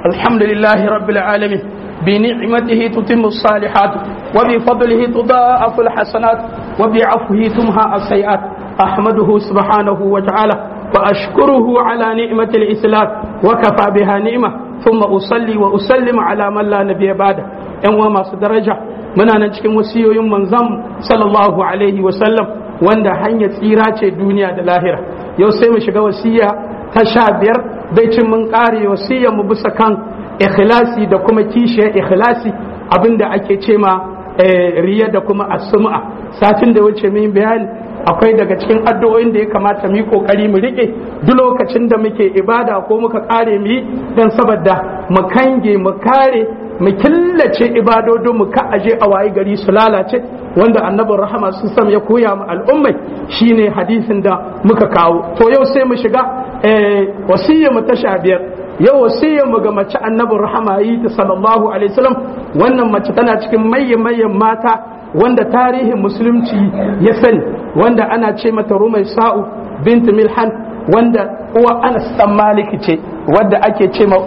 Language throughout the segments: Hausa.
الحمد لله رب العالمين بنعمته تتم الصالحات وبفضله تضاعف الحسنات وبعفوه تمحى السيئات أحمده سبحانه وتعالى وأشكره على نعمة الإسلام وكفى بها نعمة ثم أصلي وأسلم على من لا نبي بعده ‘yan uwa masu daraja muna nan cikin wasiyoyin manzon sallallahu alaihi wasallam wanda hanyar tsira ce duniya da lahira yau sai mu shiga wasiya ta sha biyar bai cin mun kare wasiyar mu bisa kan ikhlasi da kuma kishiyar ikhlasi abinda ake ce ma riya da kuma asuma satin da wuce min bayani akwai daga cikin addu'o'in da ya kamata mu yi kokari mu rike duk lokacin da muke ibada ko muka kare mu yi dan saboda mu kange mu kare mu killace ibadodin mu ka aje a wayi gari su lalace wanda annabin rahama sun sam ya koya mu al'ummai shine hadisin da muka kawo to yau sai mu shiga wasiyya mu ta sha biyar yau wasiyya mu ga mace annabin rahama yi ta sallallahu alaihi wasallam wannan mace tana cikin mayyan mayyan mata wanda tarihin musulunci ya sani wanda ana ce mata rumai sa'u bint milhan wanda uwa anas dan maliki ce wadda ake ce ma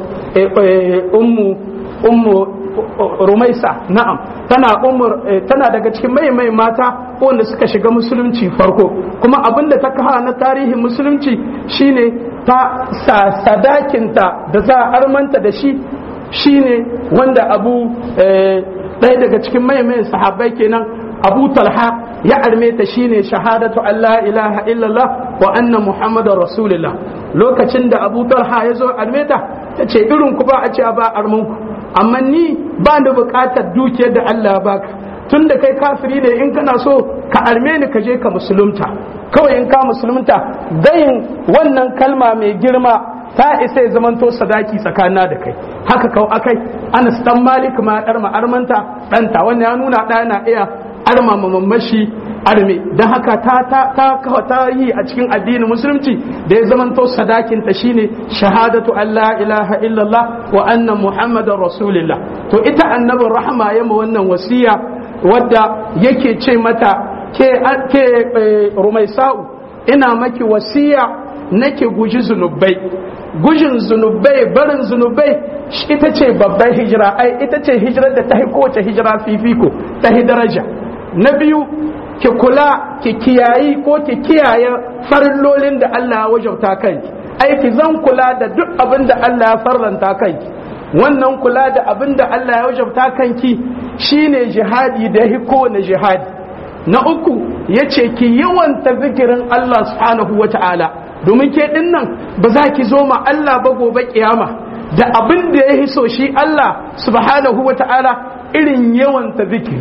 ummu ummu rumaisa na'am tana umur tana daga cikin mai mai mata wanda suka shiga musulunci farko kuma abinda ta kawo na tarihin musulunci shine ta sa sadakinta da za a armanta da shi shine wanda abu ɗaya daga cikin mai mai sahabbai kenan abu talha ya arme ta shine shahadatu Allah ilaha illallah wa anna muhammadar rasulullah lokacin da abu talha ya zo arme ta ta ce irin ku ba a ce ba armanku amma ni ba da bukatar dukiyar da Allah baka tun da kai kafiri ne in kana so ka arme ni ka je ka musulunta kawai in ka musulunta gayin wannan kalma mai girma ta isa ya zamanto sadaki tsakanina da kai haka kau akai anas dan malik ma dar ma armanta danta wannan ya nuna da na iya arma mamamashi arme don haka ta ta ta ta yi a cikin addinin musulunci da ya zamanto sadakin ta shine shahadatu Allah ilaha illallah wa anna muhammadar rasulillah to ita annabin rahama ya ma wannan wasiya wadda yake ce mata ke ke rumaisa'u ina maki wasiya nake guji zunubai gujin zunubai barin zunubai ita ce babban hijira ai ita ce hijirar da ta kowace hijira fifiko ta daraja na biyu ki kula ki kiyayi ko ki kiyaye farillolin da Allah ya wajauta kanki ai ki zan kula da duk abin da Allah ya farlanta kanki wannan kula da abin da Allah ya wajauta kanki shine jihadi da ya kowane jihadi na uku ya ce ki yawanta zikirin Allah subhanahu wa ta'ala domin ke din nan ba za ki zo ma Allah ba gobe kiyama da abin da ya so shi Allah subhanahu wa ta'ala irin yawanta zikiri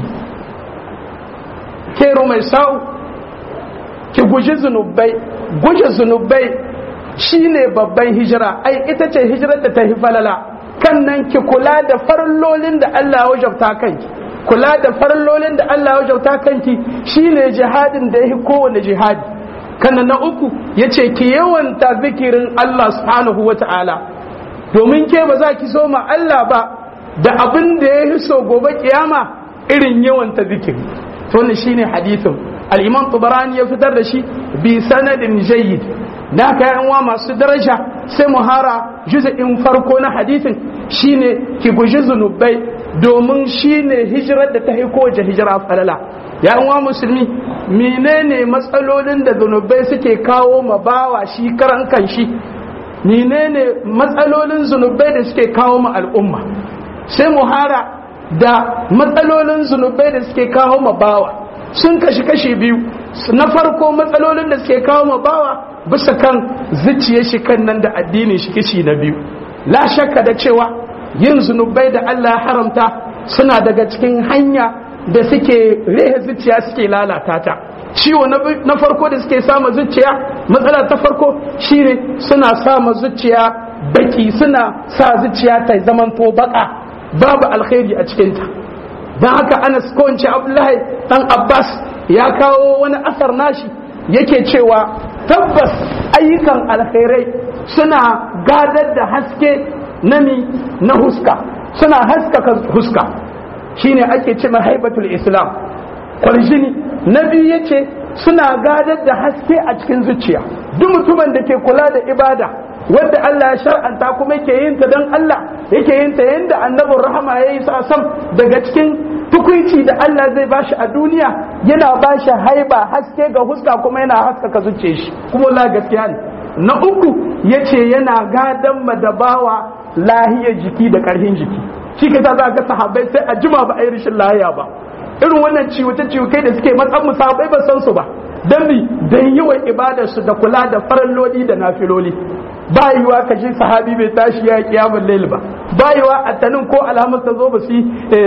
kero mai sa'u ki guji zunubai guje zunubai shine babban hijira ai ita ce hijirar da ta hi falala kan nan ki kula da farlolin da Allah ya wajabta kanki kula da farlolin da Allah ya wajabta kanki shine jihadin da yahi kowane jihadi kan na uku yace ki yawanta zikirin Allah subhanahu wata'ala domin ke ba za ki so ma Allah ba da abin da ya so gobe kiyama irin yawanta zikiri to wannan shine hadithin al-imam tubarani ya fitar da shi bi sanadin jayyid da haka yan uwa masu daraja sai mu hara juz'in farko na hadithin shine ki guji zunubai domin shine hijirar da ta haiko da hijira falala ya uwa musulmi menene matsalolin da zunubai suke kawo ma bawa shi karan kanshi menene matsalolin zunubai da suke kawo ma al'umma sai mu hara da matsalolin zunubai da suke kawo ma bawa sun kashi kashi biyu na farko matsalolin da suke kawo ma bawa bisa kan zuciya shi kan nan da addinin shi kishi na biyu la shakka da cewa yin zunubai da Allah ya haramta suna daga cikin hanya da suke rehe zuciya suke lalata ta ciwo na farko da suke sama zuciya matsala ta farko shine suna sama zuciya baki suna sa zuciya ta zamanto baka babu alkhairi a cikinta don haka anas ko in ce abdullahi dan abbas ya kawo wani asar nashi yake cewa tabbas ayyukan alkhairai suna gadar da haske nami na huska suna haskaka huska shine ake ce haibatul islam kwarjini na biyu yace suna gadar da haske a cikin zuciya duk mutumin da ke kula da ibada wadda Allah ya shar'anta kuma yake yin ta don Allah yake yin ta yanda annabin rahama ya yi sam daga cikin tukuici da Allah zai bashi a duniya yana bashi haiba haske ga huska kuma yana haskaka zuce shi kuma la gaskiya ne na uku yace yana gadan madabawa lahiyar jiki da karfin jiki shi ka za ga sahabbai sai a jima ba a yi rashin lahiya ba irin wannan ciwuce ciwukai da suke matsan musabai ba san su ba dan bi dan yawan ibadar su da kula da faralloli da nafiloli ba yiwa ka ji sahabi bai tashi ya kiyamun lail ba ba yiwa attanin ko alhamis ta zo ba su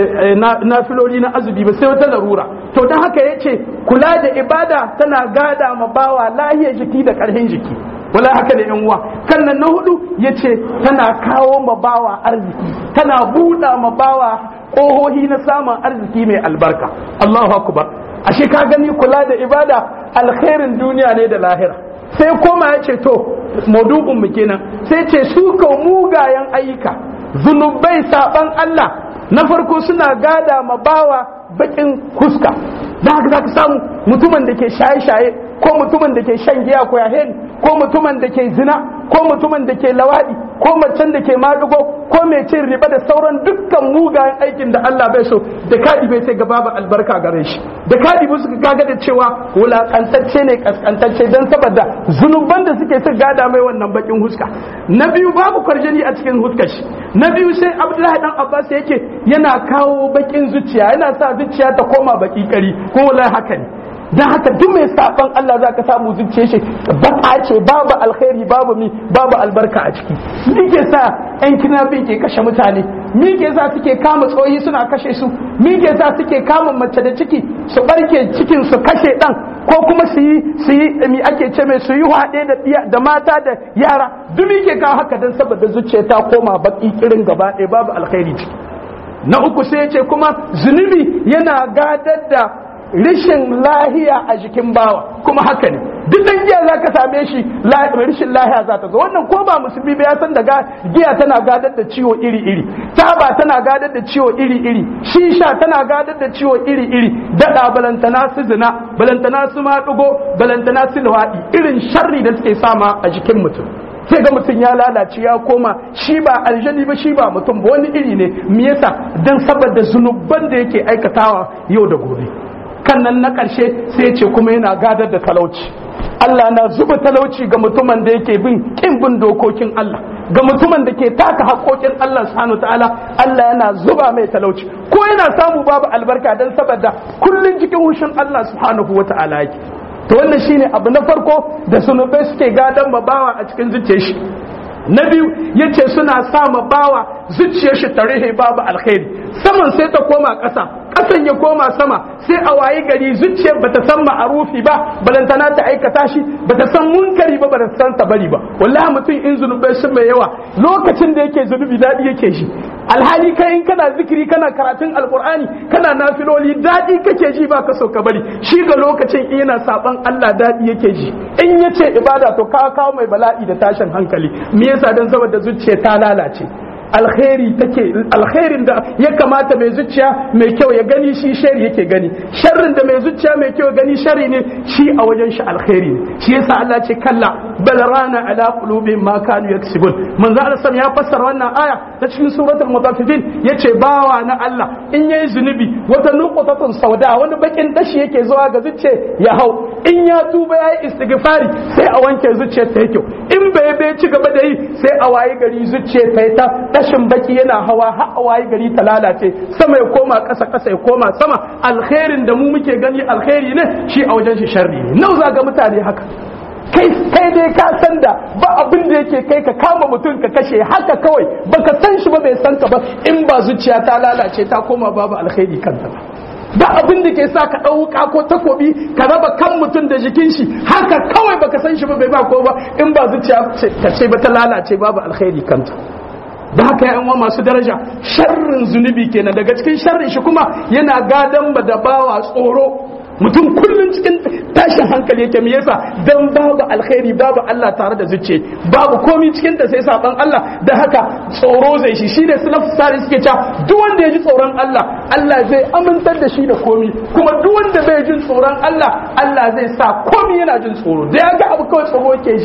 nafiloli na azumi ba sai wata larura to don haka yace kula da ibada tana gada ma bawa lahiyar jiki da karfin jiki wala haka da yan uwa kan nan na hudu yace tana kawo ma bawa arziki tana buɗa ma bawa ƙohohi na samun arziki mai albarka Allahu akbar ashe ka gani kula da ibada alkhairin duniya ne da lahira sai koma ya ce to maudu'un mu kenan sai ce su ka mugayen ayyuka zunubai saban Allah na farko suna gada ma bawa bakin huska da haka za ka samu mutumin da ke shaye-shaye ko mutumin da ke shan giya ko yahen ko mutumin da ke zina ko mutumin da ke lawadi ko macen da ke madugo ko mai cin riba da sauran dukkan mugayen aikin da Allah bai so da kadi bai sai gaba ba albarka gare shi da kadi ba suka kaga da cewa wulakantacce ne kaskantacce dan saboda zunuban da suke su gada mai wannan bakin huska na biyu babu kwarjani a cikin huskar shi na biyu sai Abdullahi dan Abbas yake yana kawo bakin zuciya yana sa zuciya ta koma baki kari ko wallahi haka ne dan haka duk mai saban Allah za ka samu zuciya shi baka ce babu alkhairi babu mi babu albarka a ciki me ke sa yan kinafin ke kashe mutane me ke sa suke kama tsohi suna kashe su me ke sa suke kama mace da ciki su barke cikin su kashe dan ko kuma su yi su yi mi ake ce mai su yi haɗe da da mata da yara duk me ke kawo haka dan saboda zuciya ta koma baki irin gaba ɗaya babu alkhairi ciki na uku sai ya ce kuma zunubi yana gadar da rishin lahiya a jikin bawa kuma haka ne duk dan giya za ka same shi rishin lahiya za ta zo wannan ko ba musulmi ba ya san da giya tana gadar da ciwo iri iri taba tana gadar da ciwo iri iri shisha tana gadar da ciwo iri iri dada balantana su zina balantana su maɗugo balantana su luwaɗi irin sharri da suke sama a jikin mutum sai ga mutum ya lalace ya koma shi ba aljani ba shi ba mutum ba wani iri ne me yasa dan saboda zunuban da yake aikatawa yau da gobe kan nan na ƙarshe sai ce kuma yana gadar da talauci Allah na zuba talauci ga mutumin da yake bin kin bin dokokin Allah ga mutumin da ke taka haƙoƙin Allah subhanahu ta'ala Allah yana zuba mai talauci ko yana samu babu albarka dan saboda kullun cikin hushin Allah subhanahu wa ta'ala yake to wannan shine abu na farko da sunubai suke gadan bawa a cikin zuciyar shi na biyu yace suna sa ma bawa zuciyar shi tarihi babu alkhairi saman sai ta koma ƙasa ƙasan ya koma sama sai a wayi gari zuciyar bata san ma'arufi ba balantana ta aikata shi bata san munkari ba bata san ta bari ba wallahi mutum in zunubai sun mai yawa lokacin da yake zunubi daɗi yake shi alhali kai in kana zikiri kana karatun alkur'ani kana nafiloli daɗi kake ji ba ka so ka bari shi ga lokacin in yana saban Allah daɗi yake ji in yace ibada to ka kawo mai bala'i da tashin hankali me yasa dan saboda zuciya ta lalace alkhairi take alkhairin da ya kamata mai zuciya mai kyau ya gani shi shari yake gani sharrin da mai zuciya mai kyau gani shari ne shi a wajen shi alkhairi ne shi yasa Allah ce kalla bal rana ala qulubihim ma kanu yaksibun manzo Allah ya fassara wannan aya ta cikin suratul mutaffifin yace bawa na Allah in yayi zunubi wata nuqtatun sauda wani bakin dashi yake zuwa ga zuciya ya hau in ya tuba yayi istighfari sai a wanke zuciyar ta kyau in bai bai ci gaba da yi sai a wayi gari zuciyar ta ta tashin baki yana hawa har a wayi gari ta lalace sama ya koma ƙasa ƙasa ya koma sama alkhairin da mu muke gani alkhairi ne shi a wajen shi sharri ne nau za ga mutane haka kai kai dai ka san da ba abin da yake kai ka kama mutum ka kashe haka kawai baka san shi ba bai san ka ba in ba zuciya ta lalace ta koma babu alkhairi kanta ba ba abin da ke sa ka ɗauka ko takobi ka raba kan mutum da jikin shi haka kawai baka san shi ba bai ba ko ba in ba zuciya ta ce ba ta lalace babu alkhairi kanta da haka ya uwa masu daraja sharrin zunubi kenan daga cikin sharrin shi kuma yana gadan da bawa tsoro mutum kullum cikin tashin hankali yake me yasa dan babu alkhairi babu Allah tare da zuciya babu komi cikin da sai saban Allah da haka tsoro zai shi shine salaf sari suke cewa duk wanda ya ji tsoron Allah Allah zai amintar da shi da komi kuma duk wanda bai jin tsoron Allah Allah zai sa komi yana jin tsoro da ya ga abu kawai tsoro yake ji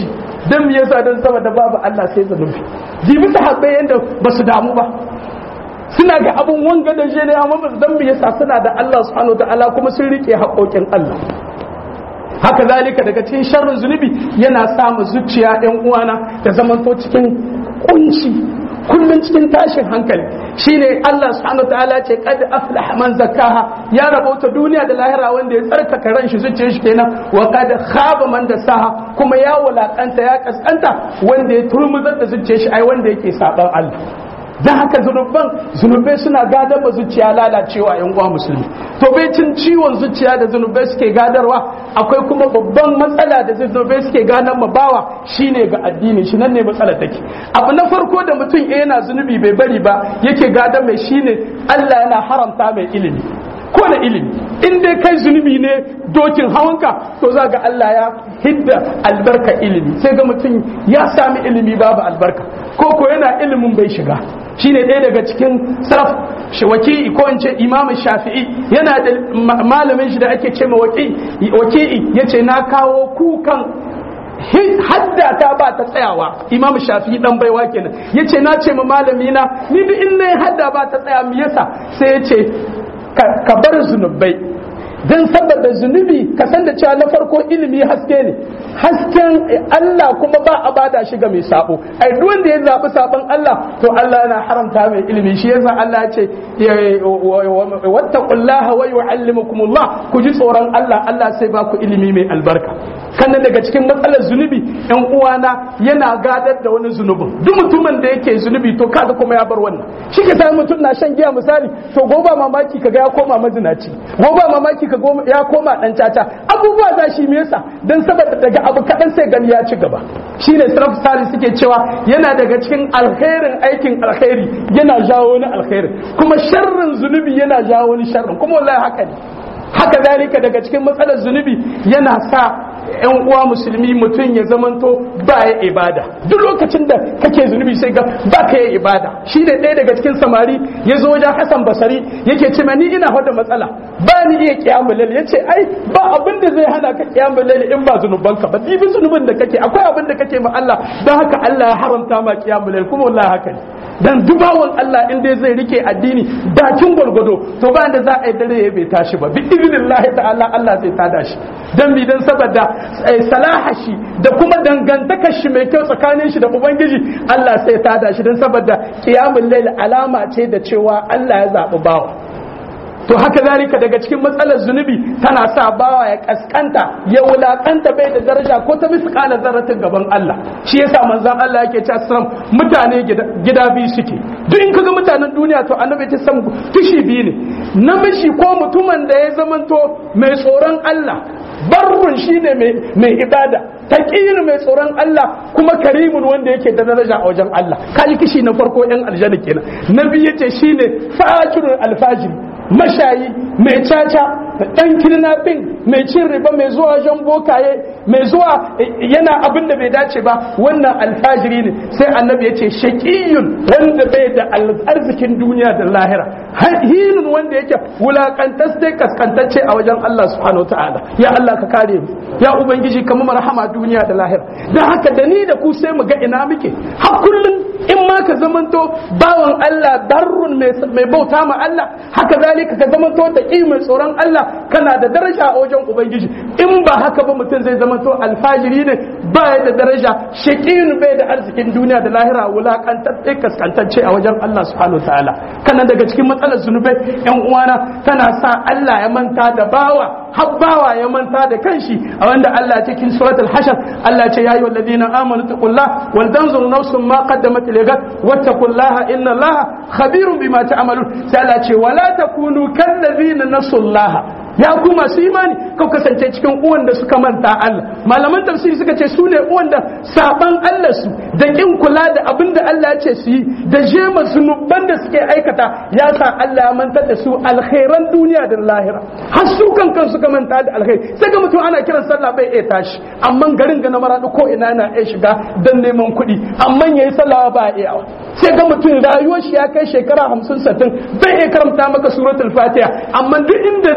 dan me yasa dan saboda babu Allah sai zunubi jibi sahabbai yanda basu damu ba suna ga abun wanga da shi ne amma basu dan me yasa suna da Allah subhanahu ta'ala kuma sun rike haƙoƙin Allah haka zalika daga cikin sharrin zunubi yana sa mu zuciya ɗan uwana da zamanto cikin kunci kullum cikin tashin hankali shine Allah subhanahu ta'ala ce qad aflaha man zakkaha ya rabauta duniya da lahira wanda ya tsarkaka ran shi zuciyar shi kenan wa qad khaba man dasaha kuma ya wulakanta ya kaskanta wanda ya turmuzar da zuciyar shi ai wanda yake saban Allah dan haka zunuban zunubai suna gadar ba zuciya lalacewa yan uwa musulmi to bai cin ciwon zuciya da zunubai suke gadarwa akwai kuma babban matsala da zunubai suke gadar ma bawa shine ga addini shi nan ne matsala take abu na farko da mutum yana zunubi bai bari ba yake gadar mai shine Allah yana haramta mai ilimi ko da ilimi in dai kai zunubi ne dokin hawanka to za ga Allah ya hidda albarka ilimi sai ga mutum ya sami ilimi babu albarka ko ko yana ilimin bai shiga shine ɗaya daga cikin saraf shawaki ko in ce imam shafi'i yana da malamin shi da ake ce ma waki'i yace na kawo kukan hadda ta ba ta tsayawa imam shafi'i dan baiwa kenan yace na ce ma malami na ni duk in nayi hadda ba ta tsaya me yasa sai yace ka bar zunubai don saboda zunubi ka san da cewa na farko ilimi haske ne hasken Allah kuma ba a bada shi ga mai sabo ai duk wanda ya zabi sabon Allah to Allah yana haramta mai ilimi shi yasa Allah ya ce wattaqullaha wa yu'allimukumullah ku ji tsoron Allah Allah sai ba ku ilimi mai albarka kannan daga cikin matsalar zunubi yan uwana yana gadar da wani zunubin duk mutumin da yake zunubi to kaga kuma ya bar wannan shi ke sai mutum na shan giya misali to gobe mamaki kaga ya koma mazinaci gobe mamaki ka ya koma dan caca abubuwa za shi me yasa dan saboda daga abu kadan sai gani ya ci gaba shine sarf sali suke cewa yana daga cikin alkhairin aikin alkhairi yana jawo wani alkhairi kuma sharrin zunubi yana jawo wani sharrin kuma wallahi haka ne haka zalika daga cikin matsalar zunubi yana sa yan uwa musulmi mutum ya zamanto ba ya ibada duk lokacin da kake zunubi sai ga ba ka yi ibada shi ne ɗaya daga cikin samari ya zo wajen hasan basari yake ce ni ina hada matsala ba ni iya kiyamu lalle yace ai ba abin da zai hana ka kiyamu lalle in ba zunubanka ba ɗibin zunubin da kake akwai abin da kake ma Allah don haka Allah ya haramta ma kiyamu lalle kuma wallahi haka ne dan dubawan Allah in dai zai rike addini dakin gwargwado to ba da za a yi dare ya bai tashi ba bi idinillahi ta'ala Allah zai tada shi dan bi dan saboda salaha shi da kuma dangantakar shi mai kyau tsakanin shi da ubangiji Allah sai tada shi dan saboda qiyamul layl alama ce da cewa Allah ya zabi bawa to haka zalika daga cikin matsalar zunubi tana sa bawa ya kaskanta ya wulakanta bai da daraja ko ta misƙala zarratin gaban Allah shi yasa manzon Allah yake cewa sallam mutane gida biyu suke duk in kaga mutanen duniya to annabi ta san tushi biyu ne namiji ko mutumin da ya zamanto mai tsoron Allah barrun shine mai ibada taqiyun mai tsoron Allah kuma karimun wanda yake da daraja a wajen Allah kaji kishi na farko yan aljanna kenan nabi yace shine fajirul alfajiri mashayi mai caca da ɗan kidnapping mai cin riba mai zuwa jan bokaye mai zuwa yana abin da bai dace ba wannan alfajiri ne sai annabi ya ce shaƙiyun wanda bai da arzikin duniya da lahira hinun wanda yake wulakantas kaskantacce a wajen Allah subhanahu ta'ala ya Allah ka kare mu ya ubangiji ka mu rahama duniya da lahira dan haka da ni da ku sai mu ga ina muke har kullun in ma ka zamanto bawan Allah darrun mai bauta ma Allah haka zalika ka zamanto da mai tsoron Allah kana da daraja a wajen ubangiji in ba haka ba mutum zai zamanto alfajiri ne ba da daraja shaqiyin bai da arzikin duniya da lahira wulakantacce kaskantacce a wajen Allah subhanahu wataala kana daga cikin matsalar zunubai yan uwana tana sa Allah ya manta da bawa har bawa ya manta da kanshi a wanda Allah cikin suratul hashar Allah ce yayi walladina amanu taqullah wal tanzur nafsun ma qaddamat ligat wattaqullaha inna Allaha khabirun bima ta'malun sai Allah ce wala takunu kallazina nasullaha ya ku masu imani kau kasance cikin uwan da suka manta Allah malaman tafsiri suka ce su ne uwan da saban Allah su da kin kula da abin da Allah ya ce su yi da jema zunuban da suke aikata ya sa Allah ya mantar da su alkhairan duniya da lahira har su kankan suka manta da alkhairi sai ga mutum ana kiran sallah bai iya tashi amma garin ga na maradu ko ina na iya shiga dan neman kuɗi amma yayi sallah ba iya sai ga mutum rayuwar shi ya kai shekara hamsin sattin bai iya karanta maka suratul fatiha amma duk inda zai nemi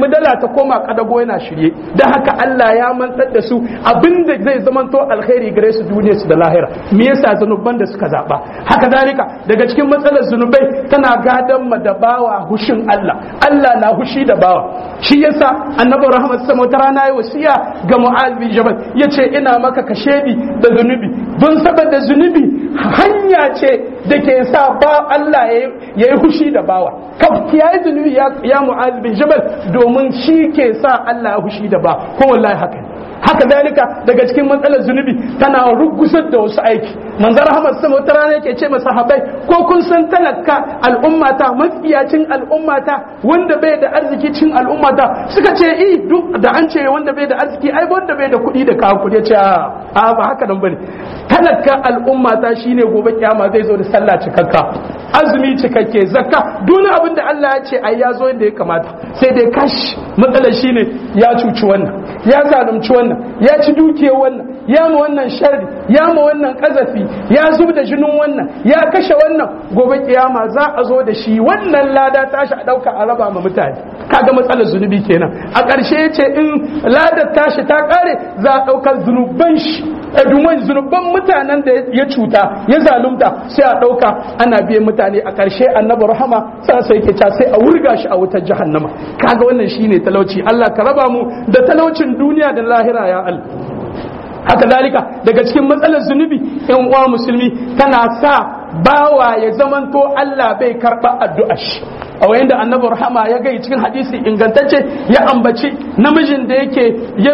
nemi dala ta koma kadago yana shirye dan haka Allah ya mantar da su abinda zai zamanto alkhairi gare su duniya su da lahira me yasa zanuban da suka zaba haka zalika daga cikin matsalar zunubai tana gadan ma da bawa hushin Allah Allah na hushi da bawa shi yasa annabi rahmat sama wata rana ya wasiya ga mu'az bin jabal yace ina maka kashedi da zunubi don saboda zunubi hanya ce da ke sa ba Allah ya yi hushi da bawa ka kiyaye zunubi ya mu'az bin jabal domin shi ke sa Allah ya hushi da ba ko wallahi haka haka dalika daga cikin matsalar zunubi tana rugusar da wasu aiki manzar Ahmad sama wata rana yake ce masa habai ko kun san talaka al'ummata matsiyacin al'ummata wanda bai da arziki cin al'ummata suka ce i duk da an ce wanda bai da arziki ai wanda bai da kuɗi da kawo kuɗi ce a ba haka nan bane talaka al'ummata shine gobe kiyama zai zo da sallah cikakka azumi cikakke zakka duk abin da Allah ya ce ai ya zo yadda ya kamata sai dai kash matsalar shine ya cuci wannan ya zalunci wannan ya ci dukiyar wannan ya ma wannan sharri ya ma wannan kazafi ya zub da jinin wannan ya kashe wannan gobe kiyama za a zo da shi wannan lada tashi a dauka a raba ma mutane kaga matsalar zunubi kenan a ƙarshe yace in ladar tashi ta kare za a ɗaukar zunuban shi duman zunuban mutanen da ya cuta ya zalunta sai a ɗauka ana biyan mutane a ƙarshe annabi rahama sai sai ke sai a wurga shi a wutar jahannama kaga wannan shine talauci Allah ka raba mu da talaucin duniya da lahira ya Allah haka zalika daga cikin matsalar zunubi yan uwa musulmi tana sa bawa ya zamanto Allah bai karɓa addu'ar shi a wayan da annabi rahama ya gai cikin hadisi ingantacce ya ambaci namijin da yake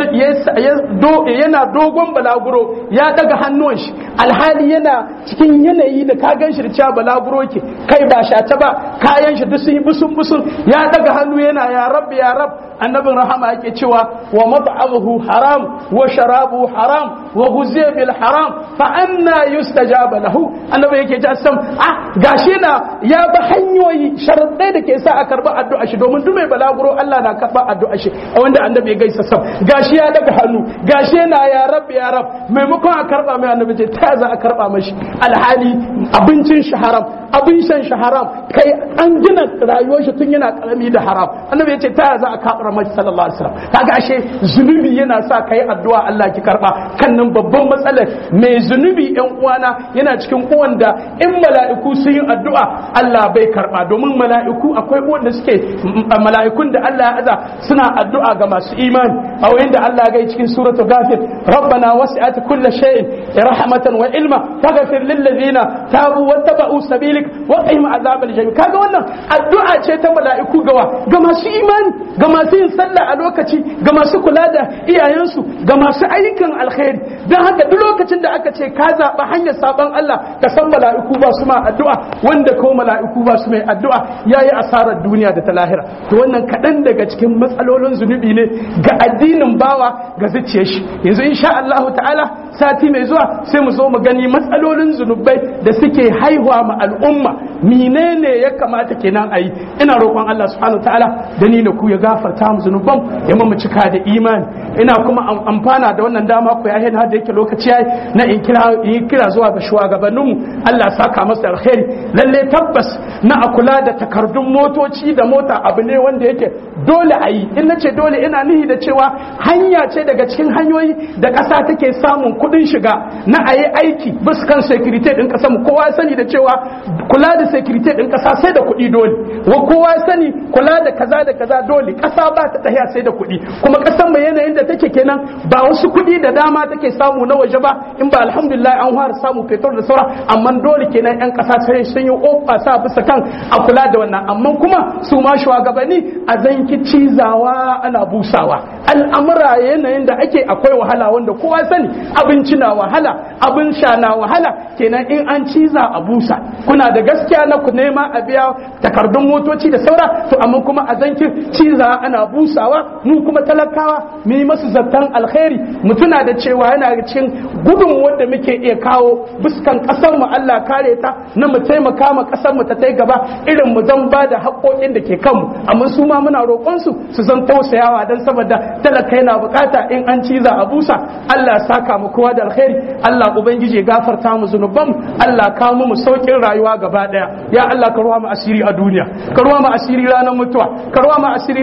yana dogon balaguro ya daga hannun shi alhali yana cikin yanayi da ka gan shi da cewa balaguro ke kai ba shata ba kayan shi duk sun yi busun busun ya daga hannu yana ya rab ya rab annabin rahama yake cewa wa mat'amuhu haram wa sharabu haram wa ghuziya bil haram fa anna yustajaba lahu annabi yake ji sam ah gashi na ya ba hanyoyi sharadai da ke sa a karba addu'a shi domin duk mai balaguro Allah na karba addu'a shi a wanda annabi ya gaisa sam gashi ya daga hannu gashi yana ya rab ya rab maimakon a karba mai annabi ce ta za a karba mashi alhali abincin shi haram abin shan shi haram kai an gina rayuwar shi tun yana karami da haram annabi ya ce ta za a karba mashi sallallahu alaihi wasallam kaga ashe zunubi yana sa kai addu'a Allah ki karba kan nan babban matsalar mai zunubi yan uwana yana cikin uwan da in mala'iku sun yi addu'a Allah bai karba domin mala'iku akwai wanda suke mala'ikun da Allah ya aza suna addu'a ga masu imani a wayin da Allah ya cikin suratul ghafir rabbana wasi'at kulli shay'in rahmatan wa ilma faghfir lil ladina tabu wattaba'u sabilik wa qihim azabal jahim kaga wannan addu'a ce ta mala'iku gawa ga masu imani ga masu yin sallah a lokaci ga masu kula da iyayensu ga masu ayyukan alkhairi dan haka duk lokacin da aka ce ka zaɓa hanyar sabon Allah ka san mala'iku ba su ma addu'a wanda ko mala'iku ba su mai addu'a yayi asarar duniya da ta lahira to wannan kaɗan daga cikin matsalolin zunubi ne ga addinin bawa ga zuciyar shi yanzu insha Allah ta'ala sati mai zuwa sai mu zo mu gani matsalolin zunubai da suke haihuwa ma al'umma menene ya kamata kenan a yi ina roƙon Allah subhanahu ta'ala da ni da ku ya gafarta mu zunuban ya mu cika da imani ina kuma amfana da wannan dama ku ya har da yake lokaci yayi na in kira in kira zuwa ga shugabanninmu Allah saka masa alkhairi lalle tabbas na a kula da takardun motoci da mota abu ne wanda yake dole a yi in nace dole ina nihi da cewa hanya ce daga cikin hanyoyi da ƙasa take samun kuɗin shiga na a yi aiki bisa kan security ɗin ƙasa mu kowa sani da cewa kula da security ɗin ƙasa sai da kuɗi dole wa kowa sani kula da kaza da kaza dole ƙasa ba ta tahiya sai da kuɗi kuma ƙasar mu yanayin da take kenan ba wasu kuɗi da dama take samu na waje ba in ba alhamdulillah an fara samu fetur da saura amma dole kenan yan ƙasa sai sun yi ofa sa bisa kan a kula da wannan amma kuma su ma shugabanni a zanki cizawa ana busawa al'amura yanayin da ake akwai wahala wanda kowa sani abinci na wahala abin sha na wahala kenan in an ciza a busa kuna da gaskiya na ku nema a biya takardun motoci da saura to amma kuma a zanki ciza ana busawa mu kuma talakawa mu yi masu zartan alkhairi mu tuna da cewa yana cikin gudun wanda muke iya kawo buskan kasar mu Allah kare ta na mu taimaka ma kasar mu ta tai gaba irin mu zan ba da haƙoƙin da ke kanmu amma su ma muna roƙon su su zan tausayawa dan saboda talaka yana bukata in an ciza a busa Allah saka mu kowa da alkhairi Allah ubangiji ya gafarta mu zunuban Allah ka mu mu saukin rayuwa gaba daya ya Allah ka ruwa mu asiri a duniya ka ruwa mu asiri ranar mutuwa ka ruwa mu asiri ranar wanka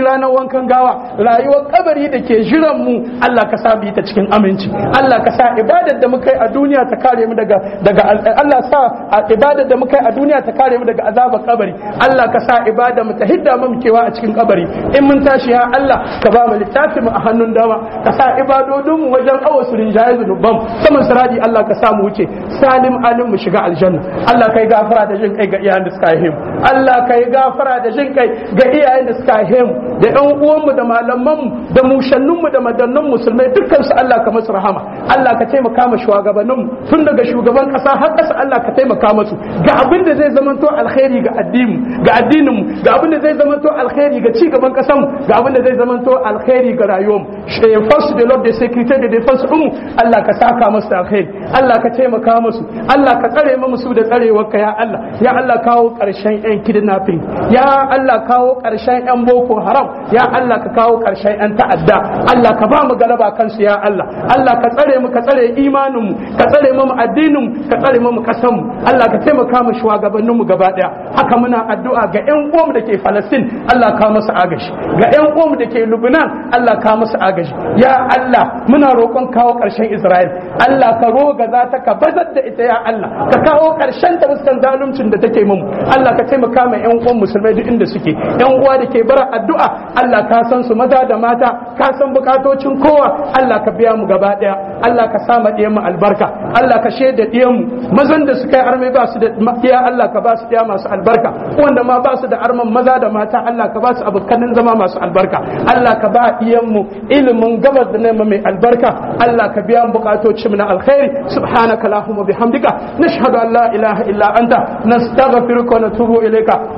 wankan gawa rayuwar kabari da ke jiran mu Allah ka sa mu yi ta cikin aminci Allah ka sa ibadar da muka yi a duniya ta kare mu daga daga Allah sa ibadar da muka yi a duniya ta kare mu daga azabar kabari Allah ka sa ibada mu ta hidda mu kewa a cikin kabari in mun tashi ya Allah ka ba mu littafi mu a hannun dama ka sa ibadodin mu wajen awa su rinjaye zunuban saman siradi Allah ka sa mu wuce salim alim mu shiga aljanna Allah kai gafara da jin kai ga iyayen da suka haife mu Allah kai gafara da jin kai ga iyayen da suka haife mu da ƴan uwan mu da malaman mu da mushannun mu da madannan musulmai dukkan su Allah ka masu rahama Allah ka taimaka ma shugabannin mu tun daga shugaban kasa har kasa Allah ka taimaka masu ga abin da zai zamanto alkhairi ga addini ga addinin mu ga abin da zai zamanto alkhairi ga ci gaban kasan mu ga abin da zai zamanto alkhairi ga rayuwar mu force de l'ordre de sécurité de défense mu Allah ka saka masu alkhairi Allah ka taimaka musu Allah ka tsare mu su da tsarewarka ya Allah ya Allah kawo karshen yan kidnapping ya Allah kawo karshen yan boko haram ya Allah ka kawo karshen yan ta'adda Allah ka ba mu galaba kansu ya Allah Allah ka tsare mu ka tsare imanin mu ka tsare mu addinin mu ka tsare mu kasan mu Allah ka taimaka mu shugabannin mu gaba daya haka muna addu'a ga yan uwan da ke Palestine Allah ka musu agaji ga yan uwan da ke Lebanon Allah ka musu agaji ya Allah muna roƙon kawo karshen Isra'il Allah ka roga za ta ka bazar da ita ya Allah ka kawo karshen ta fuskan zaluncin da take mu Allah ka taimaka ma yan uwan musulmai duk inda suke yan uwa da ke bara addu'a Allah ka san su maza da mata ka san bukatocin kowa Allah ka biya mu gaba daya Allah ka sa mu mu albarka Allah ka shaida diyan mu mazan da suka yi arme ba su da diya Allah ka ba su diya masu albarka wanda ma ba su da arman maza da mata Allah ka ba su abokanin zama masu albarka Allah ka ba diyan mu ilimin gabas da nema mai albarka Allah ka biya mu bukatocin mu na alkhairi subhanaka allahumma bihamdika nashhadu an la ilaha illa anta nastaghfiruka wa natubu ilayka